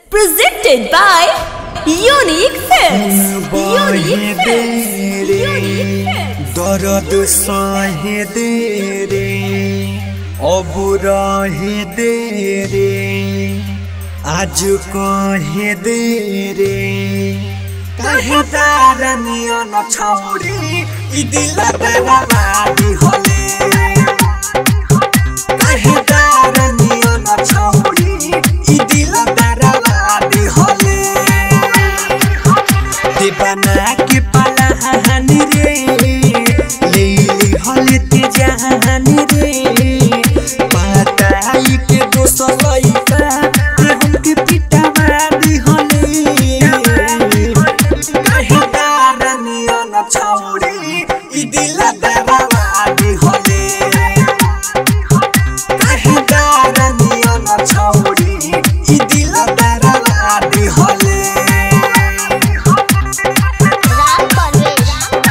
Presented by Unique Films. Unique Films. Unique Films. দরদ সহে দে রে অবুরহে দে রে আজ কহে দে রে কাহে তারানিও ন ছৌরি ই দিল বেড়াবাদি হলে কাহে তারানিও ন ছৌরি ই দিল বেড়াবাদি হলে दीवाना के पाला हानि रे ले ले हलते जहानी रे पाताई के दोस्त लइका रे हमके पिटा मारी हले काहे तारनियो न छौरी ई दिल दरवादी हले काहे तारनियो न छौरी ई दिल दरवादी हले राम परवेश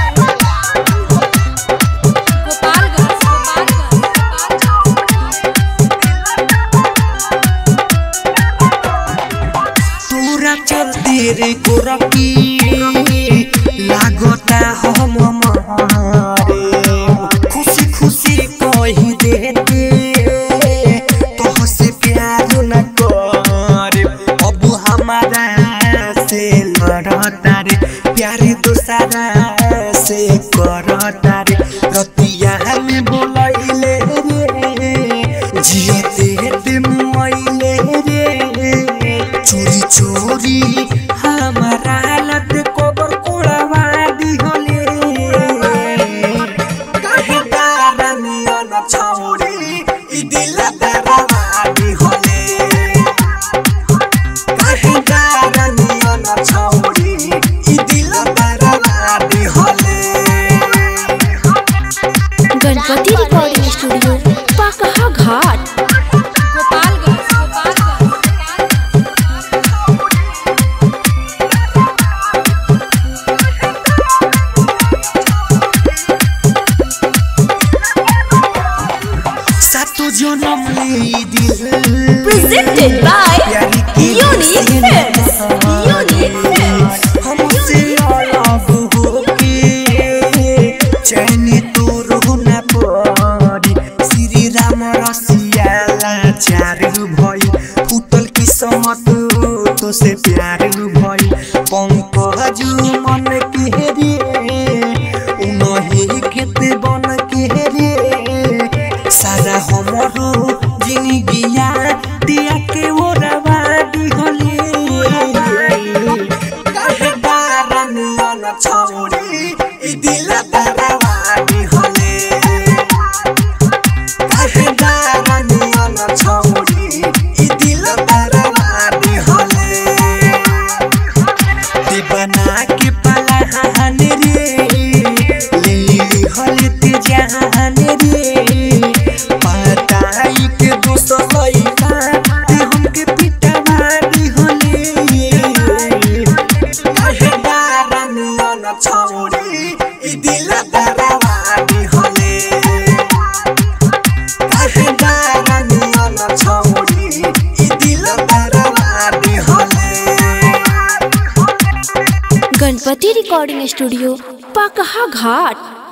तोरा चलते रे गोरकी लागता हम मारे खुशी खुशी कही देते तोह से प्यार न करे अब हमारा से लड़ता रे प्यार दोसरा से करता रे रतिया में बोलैले रे जियते ते मुआइले रे चोरी चोरी हमारा लत कोबर कोड़वा दिहले काहे तारनियो न छौरी ई दिल दरवा दिहले काहे तारनियो न छौरी ई दिल दरवा दिहले गणपति रिकॉर्डिंग स्टूडियो पकहा घाट सातो जनम ले दिल Presented by प्यारी की Unique Films. Unique Films. हमसे अलग होके चैनी तो रोना पड़ी श्री राम रसियाला चार भई फुटल किस्मत तो से प्यार भई पंकज मन के रे उनही खेत बन के रे सारा हमरो जिंदगिया दिया के ओरवा दिहले काहे बारनियो न छौरी ई दिल दरवा दिहले काहे बारनियो न छौरी ई दिल दरवा दिहले दीवाना के पाला हानि रे ले ले हलते जहान रे पाताई के दोस्त लइका ते हमके पिटा मारी हले काहे बारनियो न छौरी ई दिल दरवा दिहले काहे बारनियो न छौरी ई दिल दरवा दिहले गणपति रिकॉर्डिंग स्टूडियो पकहा घाट